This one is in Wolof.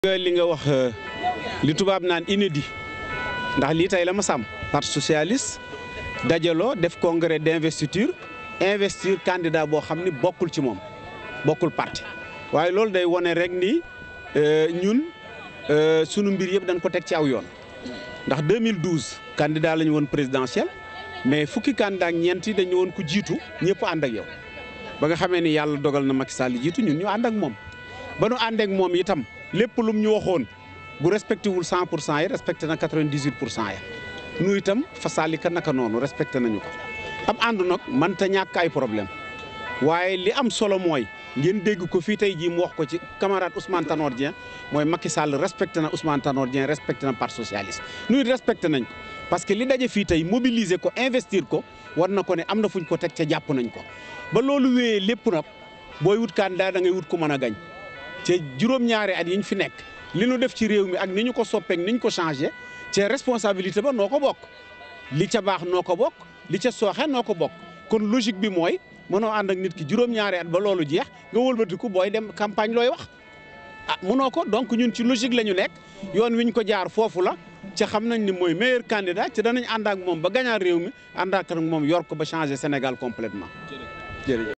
li nga wax li tubaab naan inédit ndax lii tey la ma sàmm parti socialiste dajaloo def congrès d'investiture investir candidat boo xam ni bokkul ci moom bokkul parti waaye loolu day wone rek ni ñun sunu mbir yëpp dañ ko teg ci aw yoon ndax 2012 candidat la ñu woon présidentiel mais fukki candidat ak ñeent yi dañu woon ku jiitu ñëpp ànd ak yow ba nga xamee ni yàlla dogal na Macky Sall jiitu ñun ñu ànd ak moom ba nu ànd ak moom itam lépp lum ñu waxoon bu respecté wul 100 pour cent yi respecté na 98 pour cent ya nu itam fasaalika naka noonu respecté nañu ko am ànd nag mënta ñàkk ay problème waaye li am solo mooy ngeen dégg ko fii tey jii mu wax ko ci camarade Ousmane Tanor Dieng mooy Macky Sall respecté na Ousmane Tanor Dieng respecté na parti socialiste nuy respecté nañ ko parce que li daje fii tey mobiliser ko investir ko war na ko ne am na fuñ ko teg ca jàpp nañ ko ba loolu wéyee lépp nag booy wut candidat da ngay wut ku mën a gañ te juróom-ñaari at yi ñu fi nekk li nu def ci réew mi ak ni ñu ko soppeek ni ñu ko changé te responsabilité ba noo ko bokk li ca baax noo ko bokk li ca sooxe noo ko bokk kon logique bi mooy mënoo ànd ak nit ki juróom-ñaari at ba loolu jeex nga wëlbatiku booy dem campagne looy wax ah mënoo ko donc ñun ci logique la ñu nekk yoon wi ñu ko jaar foofu la ca xam nañ ni mooy meilleur candidat ci danañ ànd ak moom ba gañaar réew mi ànd ak moom yor ko ba changer Sénégal complètement jërëjëf